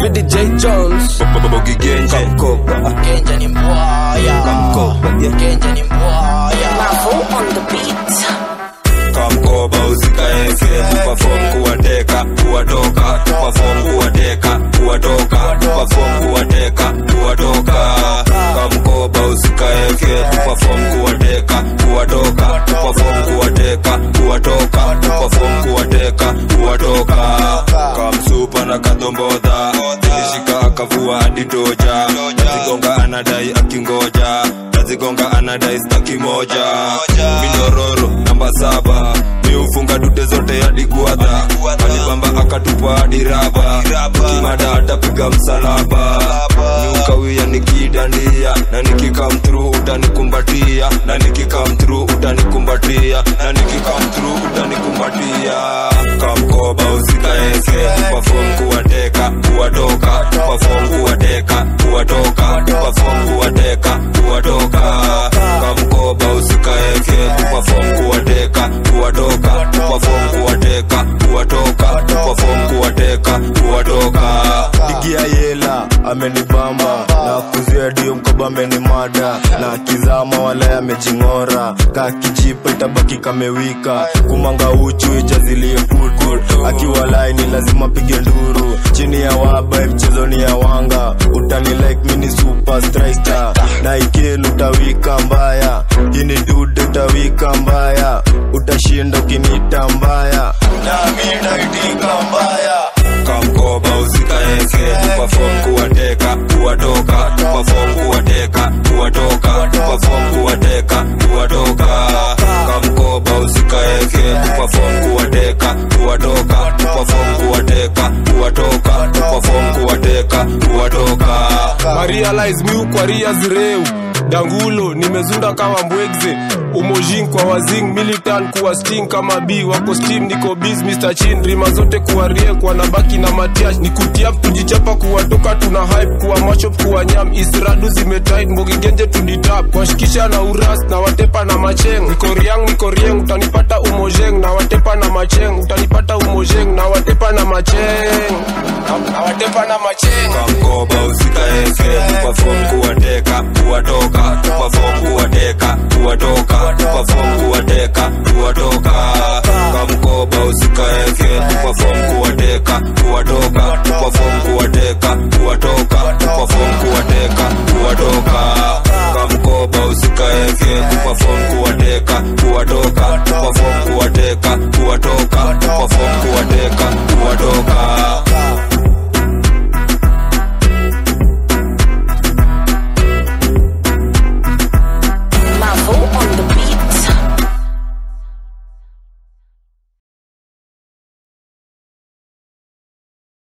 me DJ Jones Bogi Genje Kamkoba Genje ni mbwaya Kamkoba yeah. Genje ni mbwaya Mavo on the beat. Kamkoba usikaeke Perform kuwateka kuwatoka Perform kuwateka kuwatoka Perform kuwateka kuwatoka Kamkoba usikaeke Perform kuwateka kuwatoka Perform kuwateka kuwatoka Perform kuwateka kuwatoka Kamsupa na kadombodha Ilishika akavua hadi toja Nazigonga anadai akingoja Nazigonga anadai staki moja Minororo namba saba miufunga dute zote hadi guadha alibamba akatupa hadi raba kimada atapiga msalaba niukawia nikidandia na nikikamtru utanikumbatia na nikikamtru utanikumbatia na nikikamtru utanikumbatia kamkoba usikaeke pafom kuwateka kuwatoka pafom kuwateka kuwatoka pafom kuwateka kuwatoka kamkoba usikaeke pafom kuwateka kuwatoka pafom kuwateka kuwatoka pafom kuwateka kuwatoka pigia yela amenibamba na kuzia dio mkoba amenimada na kizama wala amejing'ora kakijipa itabaki kamewika kumanga uchu ijazilie futu akiwa laini lazima pige nduru chini ya waba mchezoni ya wanga utani like mini super striker na ikelu utawika mbaya hii ni dude utawika mbaya utashinda ukinita mbaya nami naitika mbaya kamkoba usikaeke pafom kuwateka kuwatoka pafom kuwateka kuwatoka pafom kuwateka kuwatoka kamkoba usikaeke pafom kuwateka kuwatoka pafom kuwateka kuwatoka pafom kuwateka kuwatoka Marialize miu kwa ria zireu dangulo nimezunda kama mbwegze umojin kwa wazing militan kuwa sting kama b wako steam niko biz mr chin rima zote kuwa rie kwa nabaki na matiash ni kutiap tujichapa kuwatoka tuna hype kuwa machop kuwa nyam isradu zimetit mbogigenje tunitap kwashikisha na uras na watepa na macheng niko riang niko rieng utanipata umojeng na watepa na macheng utanipata umojeng na watepa na macheng na, na watepa na macheng kamkoba usikaeke pafom kuwateka kuwatoka pafom kuwateka kuwatoka pafom kuwateka kuwatoka kamkoba usikaeke pafom kuwateka kuwatoka pafom kuwateka kuwatoka pafom